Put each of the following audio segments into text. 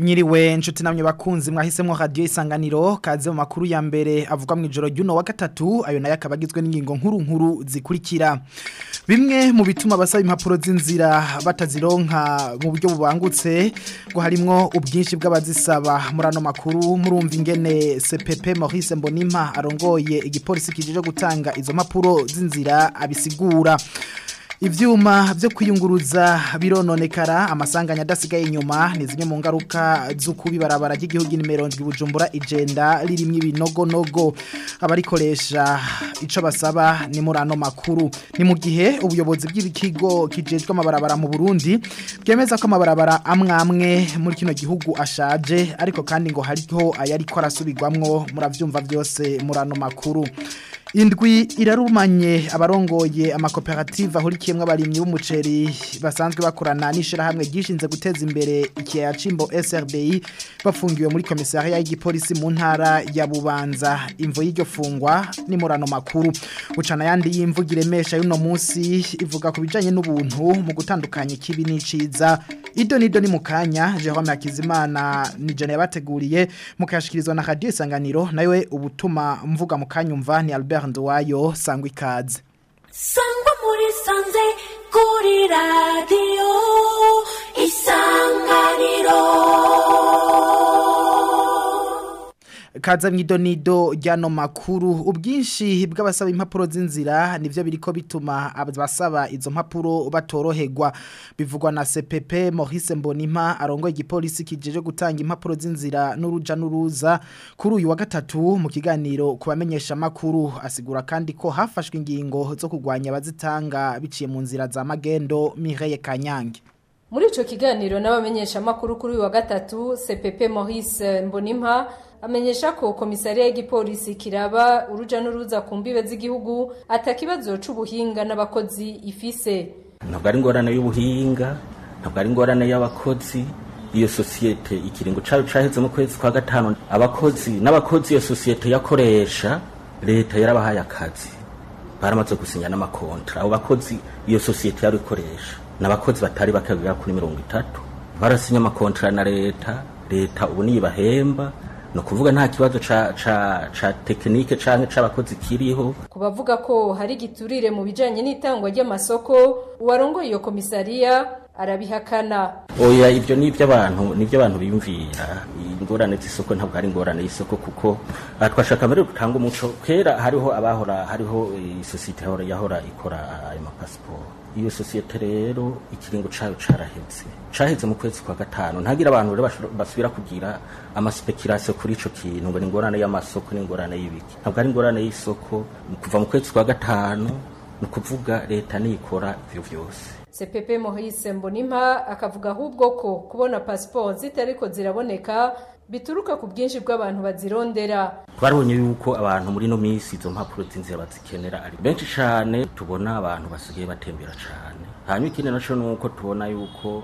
Mwiriwe nshuti namwe bakunzi mwahisemwo radio isanganiro kaze mu makuru ya mbere avuga mu ijoro ry'uno wa gatatu ayo nayo akabagizwe n'ingingo nkuru nkuru zikurikira bimwe mu bituma basaba impapuro z'inzira batazironka mu buryo bubangutse ngo harimwo ubwinshi bw'abazisaba muri ano makuru murumva ingene CPP Maurice Mbonimpa arongoye igipolisi kijeje gutanga izo mpapuro z'inzira abisigura Ivyuma vyo kwiyunguruza birononekara amasanganya adasigaye inyuma ni zimwe mu ngaruka z'ukubi barabara ry'igihugu nimero ndwi Bujumbura igenda ririmwe ibinogo nogo abarikoresha ico basaba ni muri ano makuru ni mu gihe ubuyobozi bw'ibikigo kijejwe amabarabara mu Burundi bwemeza ko amabarabara amwamwe muri kino gihugu ashaje ariko kandi ngo hariho ayariko arasubirwamwo muravyumva byose muri ano makuru Indwi irarumanye abarongoye amakoperative ahurikiyemwe abarimyi b'umuceri basanzwe bakorana n'ishirahamwe gishinze guteza imbere ikiyaya cimbo SRDI bafungiwe muri komisariya y'igipolisi mu ntara ya Bubanza imvo y'iryo fungwa ni murano makuru ucana yandi y'imvugire mesha y'uno munsi ivuga ku bijanye n'ubuntu mu gutandukanya ikibi n'iciza ido nido ni mukanya Jerome Hakizimana ni jana yabateguriye mukayashikirizwa na Radio Isanganiro nawe ubutuma mvuga mukanyumva ni Albert Nduwayo sangwa ikaze sangwa muri sanze kuri radio isanganiro kaza mwido nido ryano makuru ubwinshi bw'abasaba impapuro z'inzira nivyo biriko bituma abasaba izo mpapuro batoroherwa bivugwa na CPP Maurice Mbonimpa arongoye igipolisi kijeje gutanga impapuro z'inzira n'uruja n'uruza kuri uyu wa gatatu mu kiganiro kubamenyesha makuru asigura kandi ko hafashwe ingingo zo kugwanya abazitanga biciye mu nzira za magendo Mireille Kanyange muri ico kiganiro n'abamenyesha makuru kuri uyu wa gatatu CPP Maurice Mbonimpa amenyesha ko komisariya y'igipolisi kiraba uruja n'uruza ku mbibe z'igihugu atakibazo c'ubuhinga n'abakozi ifise ntabwo ari ingorane y'ubuhinga ntabwo ari ingorane y'abakozi iyo sosiyete ikiringo cayo caheze mu kwezi kwa gatanu abakozi n'abakozi iyo sosiyete yakoresha leta yarabahaye akazi baramaze gusinya n'amakontra abo bakozi iyo sosiyete yari ikoresha n'abakozi batari bakagera kuri mirongo itatu barasinya amakontra na leta leta ubu niyibahemba no kuvuga nta kibazo ca ca ca tekinike canke c'abakozi kiriho kubavuga ko hari giturire mu bijanye n'itangwa ry'amasoko uwarongoye iyo komisariya arabihakana oya ibyo ni iby'abantu ni iby'abantu biyumvira ingorane z'isoko ntabwo ari ingorane y'isoko kuko aha twashaka mbere gutanga umuco kera hariho abahora hariho isosiyete yahora yahora ikora ayo mapasiporo iyo sosiyete rero ikiringo cayo caraheze caheze mu kwezi kwa gatanu ntagira abantu rero basubira kugira amaspekirasiyo kuri ico kintu ngo ni ingorane y'amasoko n'ingorane y'ibiki ntabwo ari ingorane y'isoko kuva mu kwezi kwa gatanu ni ukuvuga leta niyikora ivyo vyose CPP Maurice Mbonimpa akavuga ahubwo ko kubona passport zitariko ziraboneka bituruka ku bwinshi bw'abantu bazirondera twarabonye yuko abantu muri no minsi izo mpapuro z'inzira bazikenera ari benshi cyane tubona abantu basigaye batembera cyane hanyuma ikindi naco ni uko tubona yuko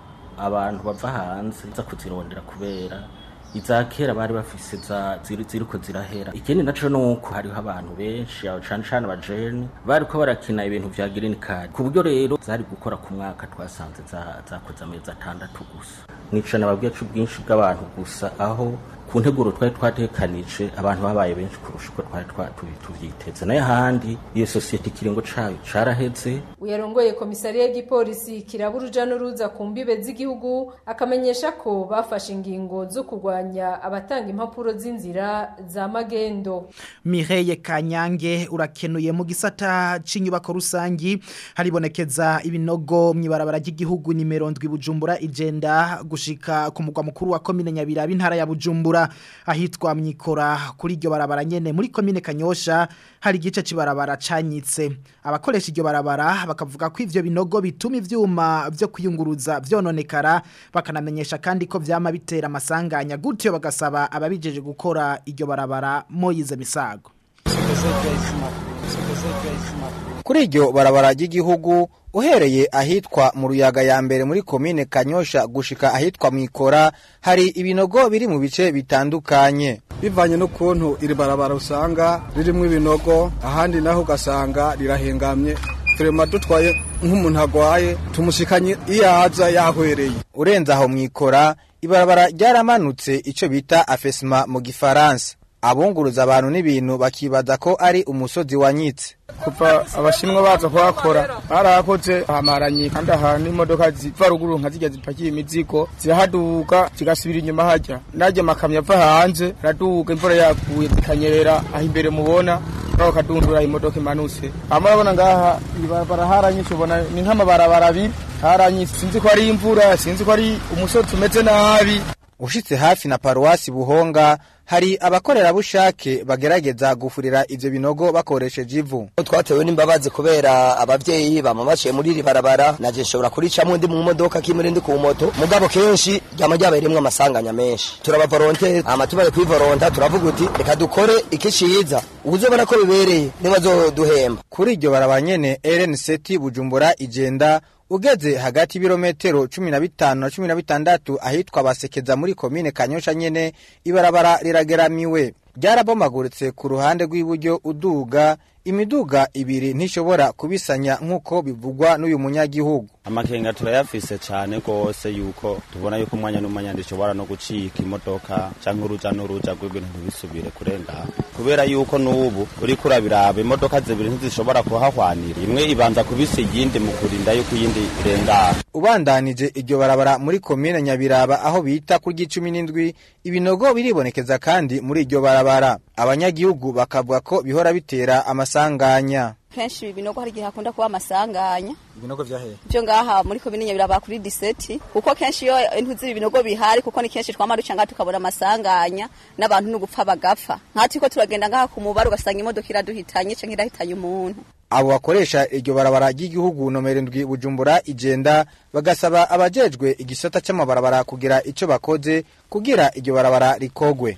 abantu bava hanze za kuzirondera kubera iza kera bari bafise za ziriko zirahera ikindi naco nuko hariho abantu benshi abo cane cane abajene bariko barakina ibintu vya green card ku buryo rero zari gukora ku mwaka twasanze zakoze amezi atandatu gusa nico nababwiye c'ubwinshi bw'abantu gusa aho ku nteguro twari twatekanije abantu babaye benshi kurusha uko twari tuvyiteze nayo handi iyo sosiyete ikiringo cayo caraheze uyarongoye komisariya y'igipolisi kiraba uruja n'uruza ku mbibe z'igihugu akamenyesha ko bafashe ingingo zo kurwanya abatanga impapuro z'inzira za magendo Mireille Kanyange urakenuye mu gisata c'inyubako rusangi haribonekeza ibinogo mwibarabara ry'igihugu nimero ndwi Bujumbura igenda gushika ku mugwa mukuru wa komine Nyabiraba intara ya Bujumbura ahitwa mwikora kuri iryo barabara nyene muri komine Kanyosha hari igice cibarabara canyitse abakoresha iryo barabara bakavuga ko ivyo binogo bituma ivyuma vyo kwiyunguruza vyononekara bakanamenyesha kandi ko vyama bitera amasanganya gutyo bagasaba ababijeje gukora iryo barabara Moyize Misago kuri iryo barabara ry'igihugu uhereye ahitwa mu ruyaga ya mbere muri komine kanyosha gushika ahitwa mwikora hari ibinogo biri mu bice bitandukanye bivanye n'ukuntu iri barabara usanga ririmo ibinogo ahandi naho ugasanga rirahengamye turema dutwaye nk'umuntu agwaye tumushikanye iyo aza yahwereye urenze aho mwikora ibarabara ryaramanutse ico bita afesma mu gifaransa abunguruza abantu n'ibintu bakibaza ko ari umusozi wanyitse kuva abashinwa baza kuhakora barahakoze hamaranye kandi ahantu imodoka ziva ruguru nka zijya zipakiye imizigo zirahaduka zigasubira inyuma hajya najya amakamyo ava hanze araduka imvura yaguye zikanyerera aho imbere mubona naho kadundura imodoka imanutse hama urabona ngaha ibarabara haranyitse ubona ni nk'amabarabara abiri haranyitse sinzi ko ari imvura sinzi ko ari umusozi umeze nabi ushitse hafi na paruwasi buhonga hari abakorerabushake bagerageza gufurira ivyo binogo bakoresheje ivu twatewe n'imbabazi kubera abavyeyi bama baciye muri iri barabara naje nshobora kuricamwo ndi mu modoka kimwe ndi ku moto mugabo kenshi ryama ryabayiremwo amasanganya menshi turabavoronte ama tubaye kwivoronta turavuga uti reka dukore iki ciza uzobona ko bibereye nibazoduhemba kuri iryo barabara nyene RN7 Bujumbura igenda ugeze hagati y'ibirometero cumi na bitanu na cumi na bitandatu ahitwa basekeza muri komine kanyosha nyene ibarabara rirageramiwe ryarabomaguritse ku ruhande rw'iburyo uduga imiduga ibiri ntishobora kubisanya nk'uko bivugwa n'uyu munyagihugu amakenga turayafise cane gose yuko tubona yuko umwanya n'umwanya ndishobora no gucika imodoka canke uruja n'uruja rw'ibintu ntibisubire kurenga kubera yuko n'ubu uriko urabiraba imodoka zibiri ntizishobora kuhahwanira imwe ibanza kubisa iyindi mu kurinda yuko iyindi irengana ubandanije iryo barabara muri komine nyabiraba aho bita ku ry'icumi n'indwi ibinogo biribonekeza kandi muri iryo barabara abanyagihugu bakavuga ko bihora bitera amasanganya kenshi ibi binogo hari igihe hakunda kuba amasanganya ibinogo vyahehe byo ngaha muri komine nyabiraba kuri diseti kuko kenshi iyo intu z'ibi binogo bihari kuko ni kenshi twama duca ngaha tukabona amasanganya n'abantu n'ugupfa bagapfa nkatwe ko turagenda ngaha ku mubare ugasanga imodoka iraduhitanye canke irahitanye umuntu abo bakoresha iryo barabara ry'igihugu nomero ndwi bujumbura igenda bagasaba abajejwe igisata c'amabarabara kugira ico bakoze kugira iryo barabara rikogwe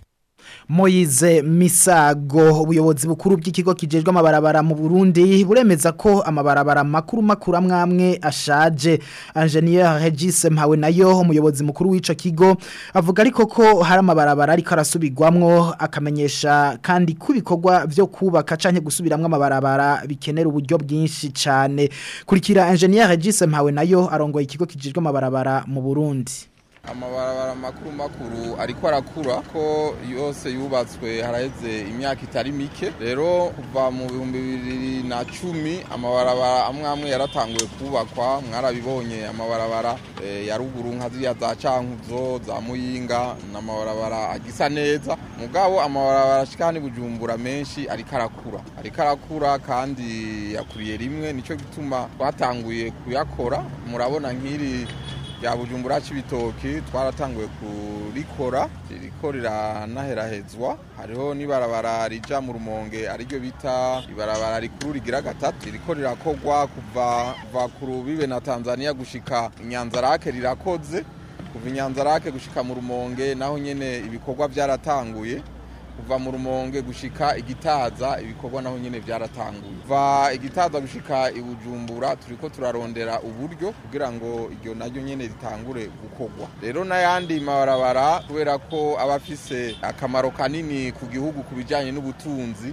Moize Misago ubuyobozi bukuru bw'ikigo kijejwe amabarabara mu Burundi buremeza ko amabarabara makuru makuru amwamwe ashaje Engineer Regis Mpawe nayo umuyobozi mukuru w'ico kigo avuga ariko ko hari amabarabara ariko arasubirwamwo akamenyesha kandi kubikorwa vyo kubaka canke gusubiramwo amabarabara bikenera uburyo bwinshi cane kurikira Engineer Regis Mpawe nayo arongoye ikigo kijejwe amabarabara mu Burundi amabarabara makuru makuru ariko arakura ko yose yubatswe haraheze imyaka itari mike rero kuva mu bihumbi bibiri na cumi amabarabara amwe amwe yaratanguye kubakwa mwarabibonye amabarabara e, ya ruguru nka ziriya za cankuzo za muyinga n'amabarabara agisa neza mugabo amabarabara ashika ni bujumbura menshi ariko arakura ariko arakura kandi yakuriye rimwe nico gituma twatanguye kuyakora murabona nk'iri rya bujumbura c'ibitoki twaratanguye kurikora ririko riranaherahezwa hariho n'ibarabara rija mu rumonge ariryo bita ibarabara rikuru rigira gatatu ririko rirakogwa kuva kuva ku rubibe na tanzania gushika inyanzarake rirakoze kuva inyanzarake gushika mu rumonge naho nyene ibikorwa vyaratanguye kuva mu rumonge gushika igitaza ibikorwa naho nyene byaratanguye kuva igitaza gushika ibujumbura turiko turarondera uburyo kugira ngo iryo naryo nyene ritangure gukorwa rero n'ayandi mabarabara kubera ko aba afise akamaro kanini ku gihugu ku bijanye n'ubutunzi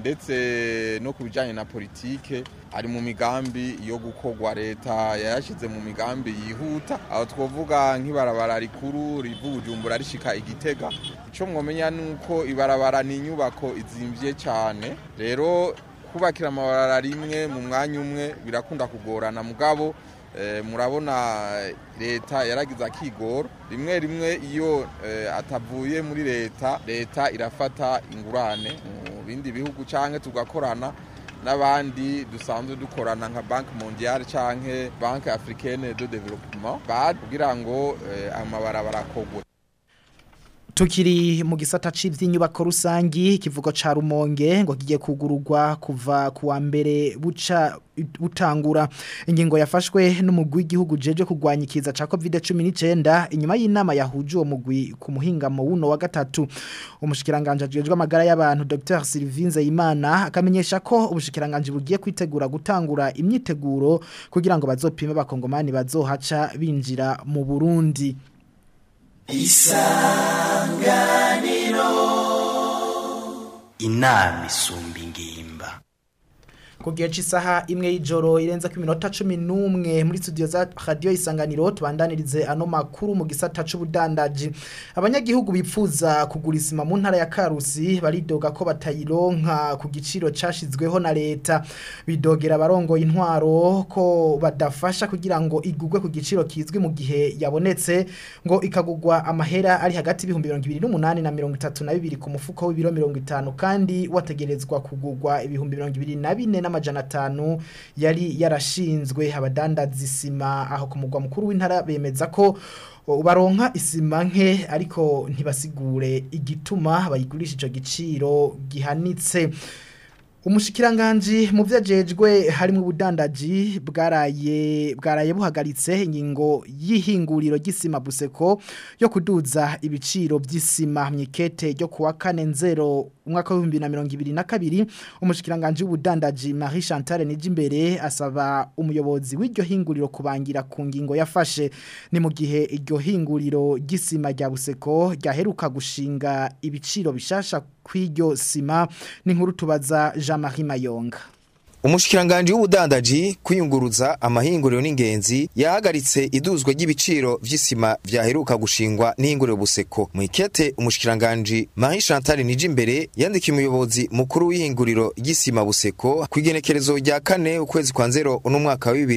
ndetse no ku bijyanye na politike ari mu migambi yo gukorwa leta yayashyize mu migambi yihuta aho twavuga nk'ibarabara rikuru riva ubujumbura rishika igitega icyo mwamenya ni uko ibarabara ni inyubako izimbye cyane rero kubakira amabarara rimwe mu mwanya umwe birakunda kugorana mugabo murabona leta yaragize akigoro rimwe rimwe iyo atavuye muri leta leta irafata ingurane mu bindi bihugu cyangwa tugakorana n'abandi dusanzwe dukorana nka banki mondiale cyangwa banki africaine de developement kugira ngo amabarabara akogwe Tukiri mu gisata c'ivy'inyubako rusangi kivugo ca Rumonge ngo kigiye kugururwa kuva kuwa mbere buca butangura ingingo yafashwe n'umugwi w'igihugu jeje kugwanya ikiza ca COVID-19 inyuma y'inama yahuje uwo mugwi ku muhingamo wuno wa gatatu umushikiranganje ajejwe amagara y'abantu Dr Sylvain Zayimana akamenyesha ko ubushikiranganje bugiye kwitegura gutangura imyiteguro kugira ngo bazopime bakongomani bazohaca binjira mu Burundi isanganiro inama isumba ingimba ku gihe cy'isaha imwe y'ijoro irenze ku minota cumi n'umwe muri studio za radiyo isanganiro tubandanirize ano makuru mu gisata c'ubudandaji abanyagihugu bipfuza kugura isima mu ntara ya karusi baridoga ko batayironka ku giciro cashizweho na leta bidogera abarongoye intwaro ko badafasha kugira ngo igugwe ku giciro kizwi mu gihe yabonetse ngo ikagugwa amahera ari hagati y'ibihumbi mirongo ibiri n'umunani na mirongo itatu na bibiri ku mufuko w'ibiro mirongo itanu kandi wategerezwa kugugwa ibihumbi mirongo ibiri na bine n'amajana atanu yari yarashinzwe abadandaza isima aho ku mugwa mukuru w'intara bemeza ko o, baronka isima nke ariko ntibasigure igituma bayigurisha ico giciro gihanitse Umushikiranganji mu vyajejwe harimo ubudandaji bwaraye bwaraye buhagaritse ingingo y'ihinguriro ry'isima buseko yo kuduza ibiciro by'isima myikete ryo kuwa kane nzero umwaka wa 2022 umushikiranganji w'ubudandaji Marie Chantal Nijimbere asaba umuyobozi w'iryo hinguriro kubangira ku ngingo yafashe ni mu gihe iryo hinguriro ry'isima rya buseko ryaheruka gushinga ibiciro bishasha kw'iryo sima ni nkuru tubaza Jean-Marie Mayonga Umushikiranganje w'ubudandaji kwiyunguruza amahinguriro n'ingenzi yahagaritse iduzwa ry'ibiciro vy'isima vyaheruka gushingwa n'ihinguriro buseko mu ikete umushikiranganje Marie Chantal Nijimbere yandikiye umuyobozi mukuru w'ihinguriro ry'isima buseko kwigenekerezo rya kane ukwezi kwa nzero uno mwaka wa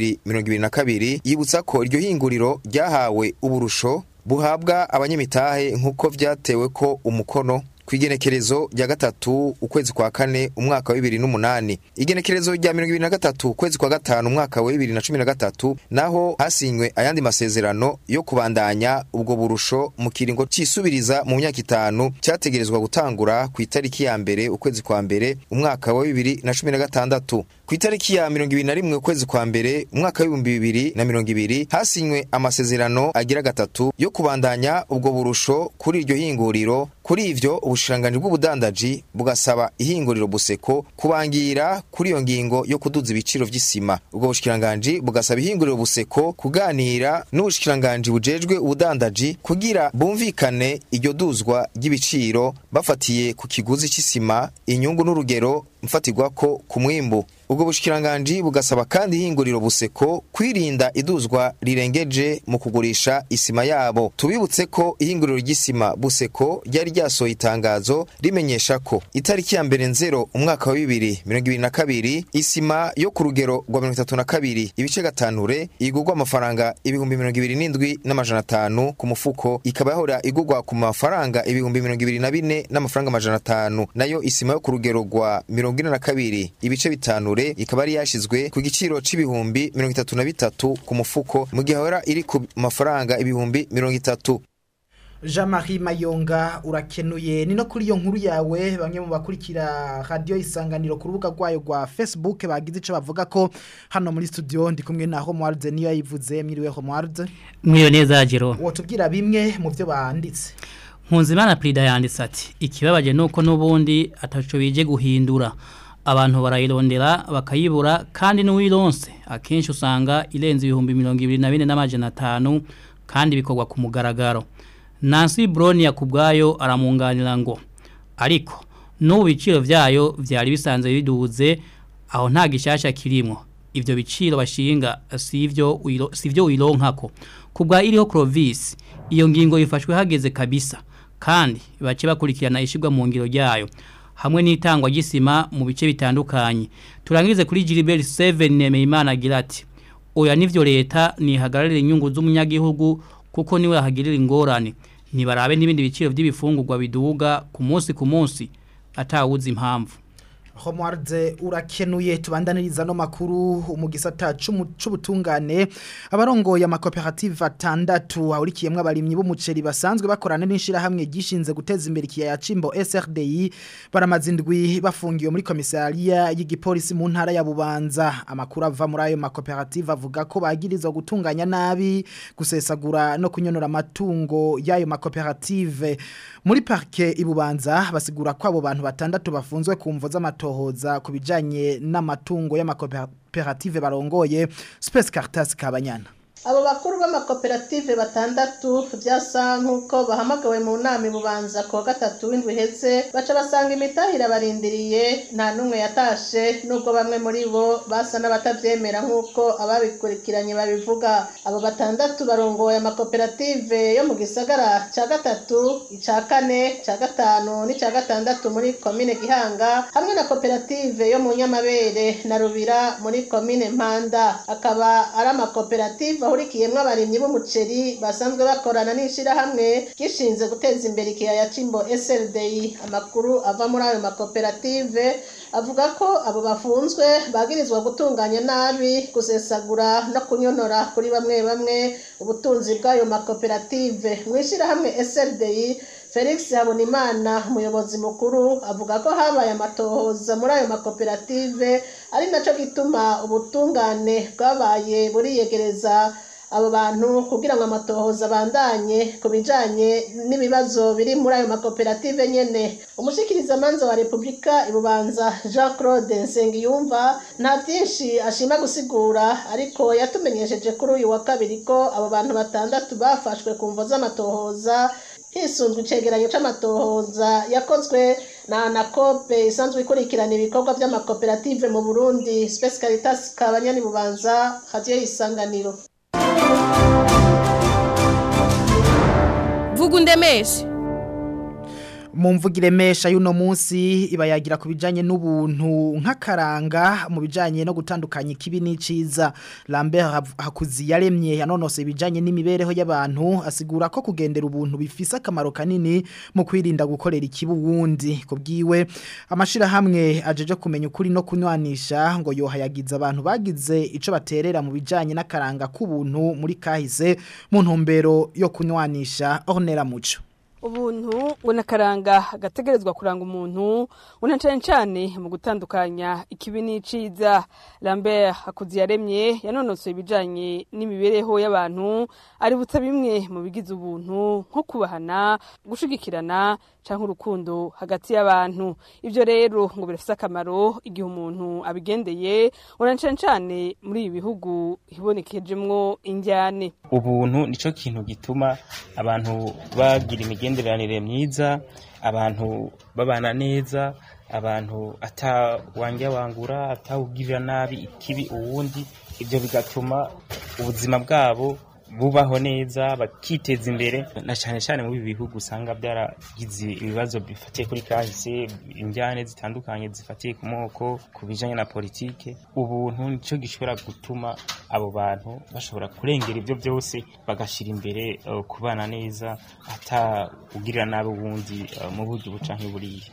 2022 yibutsa ko iryo hinguriro ryahawe uburusho buhabwa abanyamitahe nk'uko vyatewe ko umukono kwigenekerezo rya gatatu ukwezi kwa kane umwaka wa bibiri n'umunani igenekerezo rya mirongo ibiri na gatatu ukwezi kwa gatanu umwaka wa bibiri na cumi na gatatu naho hasinywe ayandi masezerano yo kubandanya ubwo burusho mu kiringo cisubiriza mu myaka itanu cyategerezwa gutangura ku itariki ya mbere ukwezi kwa mbere umwaka wa bibiri na cumi na gatandatu ku itariki ya mirongo ibiri na rimwe ukwezi kwa mbere umwaka w'ibihumbi bibiri na mirongo ibiri hasinywe amasezerano agira gatatu yo kubandanya ubwo burusho kuri iryo hinguriro kuri ivyo ubushikiranganji bw'ubudandaji bugasaba ihinguriro buseko kubangira kuri iyo ngingo yo kuduza ibiciro vy'isima ubwo bushikiranganji bugasaba ihinguriro buseko kuganira n'ubushikiranganji bujejwe ubudandaji kugira bumvikane iryo duzwa ry'ibiciro bafatiye ku kiguzi c'isima inyungu n'urugero mfatirwako ku mwimbu ubwo bushikiranganji bugasaba kandi ihinguriro buseko kwirinda iduzwa rirengeje mu kugurisha isima yabo tubibutse ko ihinguriro ry'isima buseko ryari ryasohoye itangazo rimenyesha ko itariki ya mbere nzero umwaka wa bibiri mirongo ibiri na kabiri isima yo ku rugero rwa mirongo itatu na kabiri ibice gatanure igurwa amafaranga ibihumbi mirongo ibiri n'indwi n'amajana atanu ku mufuko ikaba yahora igurwa ku mafaranga ibihumbi mirongo ibiri na bine n'amafaranga amajana atanu nayo isima yo ku rugero rwa mirongo ine na kabiri ibice bitanure ikaba ari yashizwe ku giciro c'ibihumbi mirongo itatu na bitatu ku mufuko mu gihe ahora iri ku mafaranga ibihumbi mirongo itatu Jean-Marie Mayonga urakenuye ni no kuri iyo nkuru yawe bamwe mu bakurikira radio isanganiro ku rubuga rwayo rwa Facebook bagize ico bavuga ko hano muri studio ndi kumwe na Homewards niyo yayivuze mwiriwe Homewards Mwiyo neza Jero wotubwira bimwe mu byo banditse Nkunzimana Prida yanditse ati ikibabaje nuko nubundi ataco bije guhindura abantu barayirondera bakayibura kandi n'uwironse akenshi usanga irenze ibihumbi mirongo ibiri na bine n'amajana atanu kandi bikorwa ku mugaragaro Nancy Brown yakubwayo aramunganira ngo ariko n'ubu biciro vyayo vyari bisanzwe biduze aho nta gishasha kirimo ivyo biciro bashinga sivyo sivyo wironkako kubwa iriho Clovis iyo ngingo yifashwe hageze kabisa kandi bace bakurikirana ishigwa mu ngiro ryayo hamwe n'itangwa ry'isima mu bice bitandukanye turangirize kuri Gilbert 7 Nemeyimana agira ati oya nivyo leta nihagararira inyungu z'umunyagihugu kuko niwe ahagirira ingorane nibarabe n'ibindi biciro by'ibifungurwa biduga ku munsi ku munsi atawuzi impamvu Homewards urakenuye tubandaniriza no makuru mu gisata c'ubutungane abarongoye amakoperative atandatu ahurikiyemwe abarimyi b'umuceri basanzwe bakorana n'inshira hamwe gishinze guteza imbere ikiyaya cimbo SRDI baramazindwi bafungiwe muri komisariya y'igipolisi mu ntara ya Bubanza amakuru ava muri ayo makoperative avuga ko bagirizwa gutunganya nabi gusesagura no kunyonora amatungo y'ayo makoperative muri parke ibubanza basigura ko abo bantu batandatu bafunzwe ku mvo z'amatohoza ku bijanye n'amatungo y'amakoperative barongoye Space Caritas Kabanyana abo bakuru b'amakoperative batandatu byasa nk'uko bahamagawe mu nama ibubanza ku wa gatatu w'indwi iheze baca basanga imitahira barindiriye nta n'umwe yatashe nubwo bamwe muri bo basa n'abatabyemera nk'uko ababikurikiranye babivuga abo batandatu barongoye amakoperative yo mu gisagara cya gatatu icya kane cya gatanu n'icya gatandatu muri komine gihanga hamwe na koperative yo mu nyamabere na rubira muri komine mpanda akaba ari amakoperative ahurikiyemo abarimyi b'umuceri basanzwe bakorana n'ishyirahamwe gishinze guteza imbere ikiyaya cimbo SLDI amakuru ava muri ayo makoperative avuga ko abo bafunzwe bagirizwa gutunganya nabi gusesagura no kunyonora kuri bamwe bamwe ubutunzi bw'ayo makoperative mu ishyirahamwe SLDI felix habonimana umuyobozi mukuru avuga ko habaye amatohoza muri ayo makoperative ari nacyo gituma ubutungane bwabaye buriyegereza abo bantu kugira ngo amatohoza abandanye ku bijyanye n'ibibazo biri muri ayo makoperative nyine umushyikirizamanza wa repubulika ibubanza jean claude nsengiyumva nta byinshi ashima gusigura ariko yatumenyesheje kuri uyu wa kabiri ko abo bantu batandatu bafashwe ku mvo z'amatohoza hisunzwe icegeranyo c'amatohoza yakozwe na anakope isanzwe ikurikirana ibikorwa by'amakoperative mu burundi space caritas kabanyani bubanza radiyo y'isanganiro vuga undemeshe mu mvugire mesha y'uno munsi iba yagira ku bijyanye n'ubuntu nk'akaranga mu bijyanye no gutandukanya ikibi n'iciza Lambert hakuzi yaremye yanonose ibijyanye n'imibereho y'abantu asigura ko kugendera ubuntu bifise akamaro kanini mu kwirinda gukorera ikibi wundi ku bwiwe amashyirahamwe ajeje kumenya ukuri no kunywanisha ngo yohayagize abantu bagize icyo baterera mu bijyanye n'akaranga k'ubuntu muri kahise mu ntumbero yo kunywanisha ornera muco ubuntu ngo nakaranga gategerezwa kuranga umuntu una cyane cyane mu gutandukanya ikibi n'iciza Lambert hakuzi yaremye yanonosoye ibijanye n'imibereho y'abantu aributsa bimwe mu bigize ubuntu nko kubahana gushigikirana canke urukundo hagati y'abantu ivyo rero ngo birafise akamaro igihe umuntu abigendeye una cyane cyane muri ibi bihugu hibonekejemwo injyane ubuntu nico kintu gituma abantu bagira imigenderanire myiza abantu babana neza abantu atawangya wangura atawugirira nabi ikibi uwundi ibyo bigatuma ubuzima bwabo bubaho neza bakiteza imbere na cyane cyane muri ibi bihugu usanga byaragize ibibazo bifatiye kuri kahise injyane zitandukanye zifatiye ku moko ku bijyanye na politike ubuntu nicyo gishobora gutuma abo bantu bashobora kurengera ibyo byose bagashyira imbere uh, kubana neza atawugirira nabi uwundi uh, mu buryo buca nk'iburiya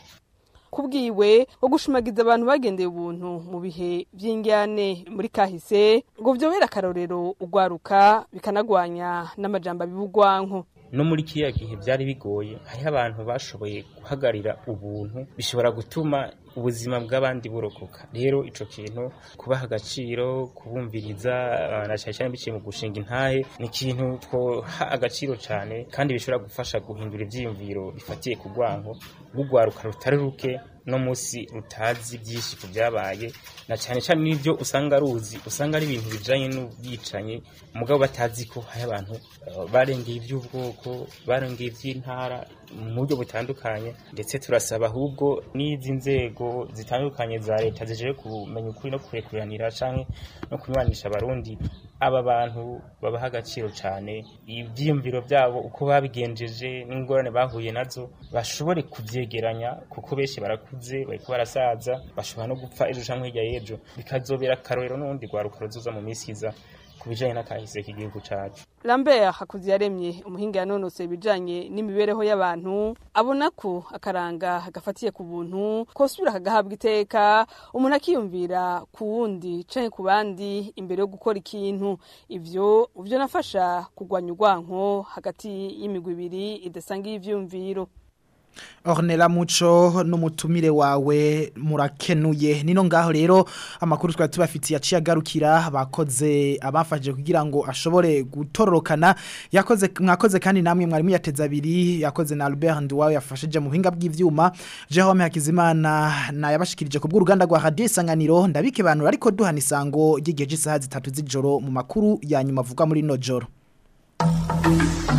kubwiwe wo gushimagiza abantu bagendeye ubuntu mu bihe by'injyane muri kahise ngo byobera akarorero ugwaruka bikanagwanya n'amajambo abibugwanko no muri kiriya gihe byari bigoye hariho abantu bashoboye guhagarira ubuntu bishobora gutuma ubuzima bw'abandi burokoka rero ico kintu kubaha agaciro kubumviriza na cyane cyane biciye mu gushinga intahe ni ikintu twoha agaciro cyane kandi bishobora gufasha guhindura ivyiyumviro bifatiye ku rwanko rw'urwaruka rutari ruke no musi rutazi byinshi ku byabaye na cyane cyane n'ibyo usanga ruzi usanga ari ibintu bijanye n'ubwicanyi mugabo batazi ko hari abantu uh, barengeye iby'ubwoko barengeye iby'intara mu buryo butandukanye ndetse turasaba ahubwo n'izi nzego zitandukanye za leta zijeje kumenya ukuri no kurekuranira canke no kunywanisha abarundi aba bantu babaha agaciro cyane ibyiyumviro byabo uko babigenjeje n'ingorane bahuye nazo bashobore kubyegeranya kuko benshi barakuze bariko barasaza bashobora no gupfa ejo canke hirya y'ejo bikazobera akarorero n'ubundi rwaruka ruzoza mu minsi iza ku bijanye n'akahise k'igihugu cacu Lambert hakuzi yaremye umuhinga yanonose ibijanye n'imibereho y'abantu abona ko akaranga gafatiye ku buntu kosubira kagahabwa iteka umuntu akiyumvira ku wundi canke ku bandi imbere yo gukora ikintu ivyo uvyo nafasha kugwanya urwanko hagati y'imigwi ibiri idasangiye ivyumviro Ornella Muco n'umutumire wawe murakenuye nino ngaho rero amakuru twari tubafitiye yaciye agarukira bakoze abafashije kugira ngo ashobore gutororokana yakoze mwakoze kandi namwe mwarimu yateza abiri yakoze na Albert Nduwawe yafashije mu buhinga bw'ivyuma Jerome Hakizimana na yabashikirije ku bw'uruganda rwa Radio Isanganiro ndabike bantu ariko duhana isango ry'igihe cy'isaha zitatu z'ijoro mu makuru ya nyuma avuga muri no joro